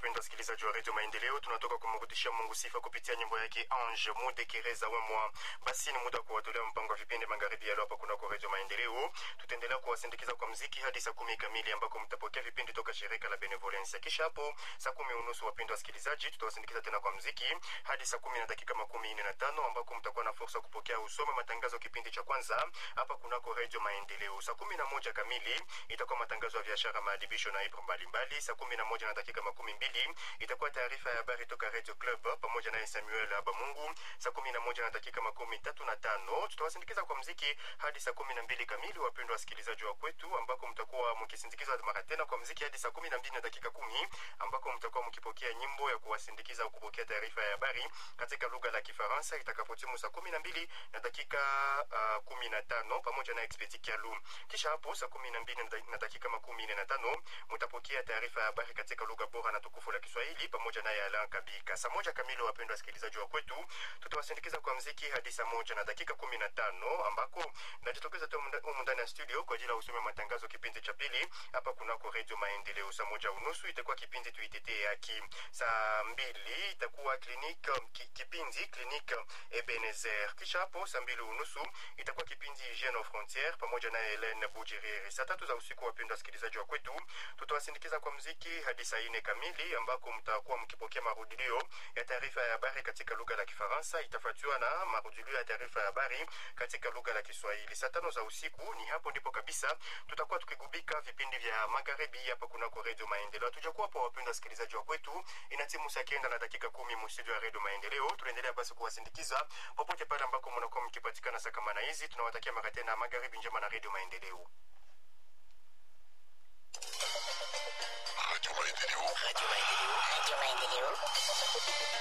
wapendwa wasikilizaji wa redio Maendeleo, tunatoka kumrudishia Mungu sifa kupitia nyimbo yake Ange Mudekereza wemwa. Basi ni muda wa kuwatolea mpango wa vipindi magharibi ya leo hapa kunako redio Maendeleo. Tutaendelea kuwasindikiza kwa mziki hadi saa kumi kamili ambako mtapokea vipindi toka shirika la Benevolence. Kisha hapo saa kumi unusu, wapendwa wasikilizaji, tutawasindikiza tena kwa mziki hadi saa kumi na dakika makumi nne na tano ambako mtakuwa na fursa kupokea usome matangazo kipindi cha kwanza hapa kunako redio Maendeleo. Saa kumi na moja kamili itakuwa matangazo ya biashara, maadibisho na ibra mbalimbali. Saa kumi na moja na dakika makumi mbili itakuwa taarifa ya habari toka Radio Club pamoja naye Samuel Abamungu. Saa kumi na moja na dakika makumi tatu na tano tutawasindikiza kwa mziki hadi saa kumi na mbili kamili, wapendwa wasikilizaji wa kwetu, ambako mtakuwa mkisindikiza mara tena kwa mziki hadi saa kumi na mbili na dakika kumi ambako mtakuwa mkipokea nyimbo ya kuwasindikiza au kupokea taarifa ya habari katika lugha la Kifaransa itakapotimu saa kumi na mbili na dakika uh, kumi na tano pamoja na Expedi Kialu. Kisha hapo saa kumi na mbili na dakika makumi nne na tano mtapokea taarifa ya habari katika lugha bora na tukufu la Kiswahili pamoja naye Alan Kabika. Saa moja kamili, wapendwa wasikilizaji wa kwetu, tutawasindikiza kwa mziki hadi saa moja na dakika kumi na tano ambako najitokeza tu humu ndani ya studio kwa ajili ya usome matangazo kipindi cha pili hapa kunako redio Maendeleo. Saa moja unusu itakuwa kipindi tuitetee haki. Saa mbili itakuwa klinik ki, kipindi klinik Ebenezer. Kisha hapo saa mbili unusu itakuwa kipindi Hygiene aux frontières pamoja na Helene Bujiriri. Saa tatu za usiku, wapendwa wasikilizaji wa kwetu, tutawasindikiza kwa mziki hadi saa nne kamili ambako mtakuwa mkipokea marudilio ya taarifa ya habari katika lugha la Kifaransa, itafuatiwa na marudilio ya taarifa ya habari katika lugha la Kiswahili. Saa tano za usiku ni hapo ndipo kabisa tutakuwa tukigubika vipindi vya magharibi hapa kunako Redio Maendeleo. Hatujakuwa hapo, wapendwa wasikilizaji wa kwetu, ina timu saa kenda na dakika kumi mstudio ya Redio Maendeleo. Tunaendelea basi kuwasindikiza popote pale ambako mnakuwa mkipatikana saa kama na hizi. Tunawatakia mara tena magharibi njema na Redio Maendeleo. Radio Maendeleo. Radio Maendeleo. Radio Maendeleo.